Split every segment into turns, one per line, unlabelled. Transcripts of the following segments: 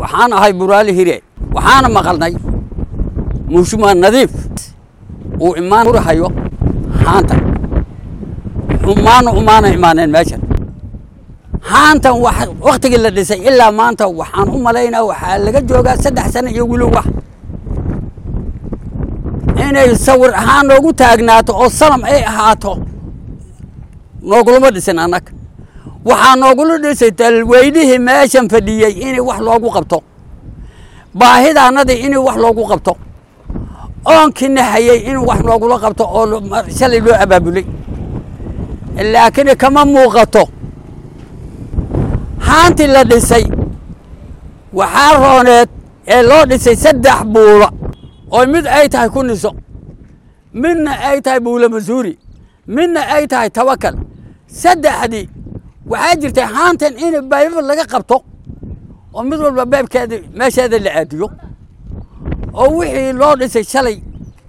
waxaan ahay buraali hire waxaana maqalnay muushumaa nadiif uu imaan furahayo haanta xumaana umaana imaaneen meeshan haantan waktigii la dhisay ilaa maanta waxaan u malaynaa waxaa laga joogaa saddex sano iyo weli wax inay sawir ahaan noogu taagnaato oo salam ay ahaato noogulama dhisin annaga waxaa noogula dhisay dalweynihii meeshan fadhiyey inay wax loogu qabto baahidaanadii inay wax loogu qabto oonkina hayey in wax loogula qabto oo shalay loo abaabulay laakiin kama muuqato haantii la dhisay waxaa rooneed ee loo dhisay saddex buula oo mid ay tahay kuniso midna ay tahay buula masuuri midna ay tahay tawakal saddexdii waxaa jirtay haantan in bayba laga qabto oo mid walba beebkeeda meesheeda la aadiyo oo wixii loo dhisay shalay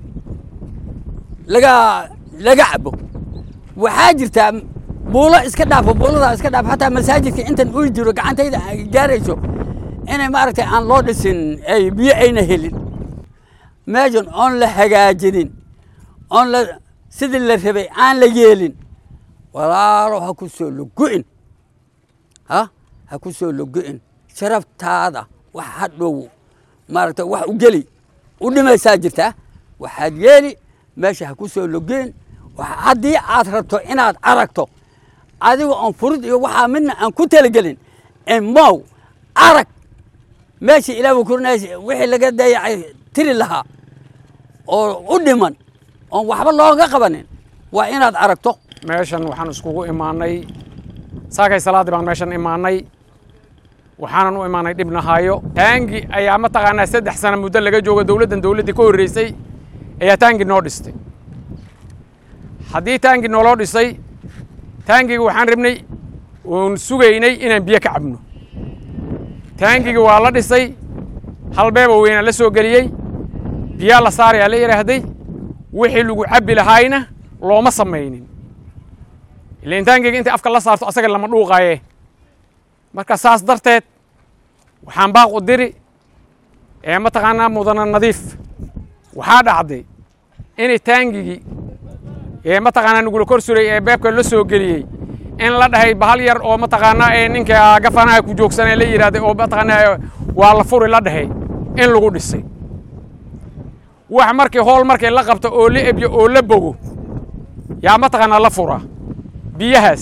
laga laga cabo waxaa jirtaa buulo iska dhaafo buuladaa iska dhaafo xataa masaajidka intan uu jiro gacantayda ay gaarayso inay maaragtay aan loo dhisin ay biyo ayna helin meeshan oon la hagaajinin oon la sidii la rabay aan la yeelin walaalo ha ku soo logo-in ha ha ku soo logo-in sharaftaada wax hadhow maaragta wax u geli u dhimaysaa jirtaa waxaad yeeli meesha ha ku soo logo-in haddii aad rabto inaad aragto adiga oon furud iyo waxaa midna aan ku talagelin emow arag meesha ilaah kurnays wixii laga dayacay tiri lahaa oo u dhiman oon waxba looga qabanin waa inaad aragto
meeshan waxaan iskugu imaanay saakay salaadii baan meeshan imaanay waxaanan u imaanay dhibnahaayo taangi ayaa mataqaanaa saddex sana muddo laga joogo dowladdan dowladdii ka horreysay ayaa taangi noo dhistay haddii taangi nooloo dhisay taangigi waxaan rabnay oon sugaynay inaan biyo ka cabno taangigi waa la dhisay halbeeba weynaa la soo geliyey biyaa la saarayaa la yidhaahday wixii lagu cabbi lahaayna looma samaynin ilain taangiga intay afka la saarto asaga lama dhuuqaaye marka saas darteed waxaan baaq u diri ee mataqaanaa mudana nadiif waxaa dhacday inay taangigii ee mataqaanaa nagula kor suray ee beebka la soo geliyey in la dhahay bahal yar oo mataqaanaa ee ninka gafanaha ku joogsanee la yidhahday oo mataqaanaa waa la furi la dhahay in lagu dhisay wax markii hool markay la qabto oo la ebyo oo la bogo yaa mataqaanaa la furaa biyahaas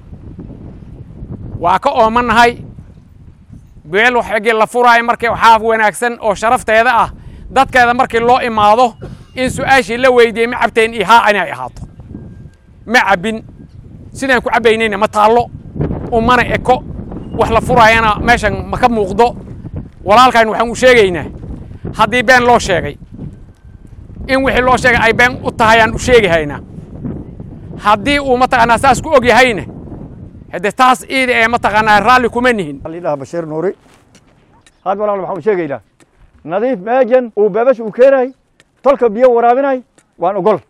waa ka oomannahay beel waxgii la furaayo markii waxaa wanaagsan oo sharafteeda ah dadkeeda markii loo imaado in su-aashii la weydiiyey ma cabteen iyo haa inay ahaato ma cabbin sidaan ku cabbaynayna ma taallo umana eko wax la furaayana meeshan ma ka muuqdo walaalkan waxaan u sheegaynaa haddii been loo sheegay in wixii loo sheegay ay been u tahay aan u sheegahaynaa haddii uu mataqaanaa saas ku og yahayna haddee taas iida ee mataqaanaa raalli kuma nihin
lidhaha bashiir nuuri had walaal waxaan u sheegaynaa nadiif meejan uu beebash uu keenay tolka biyo waraabinay waan ogol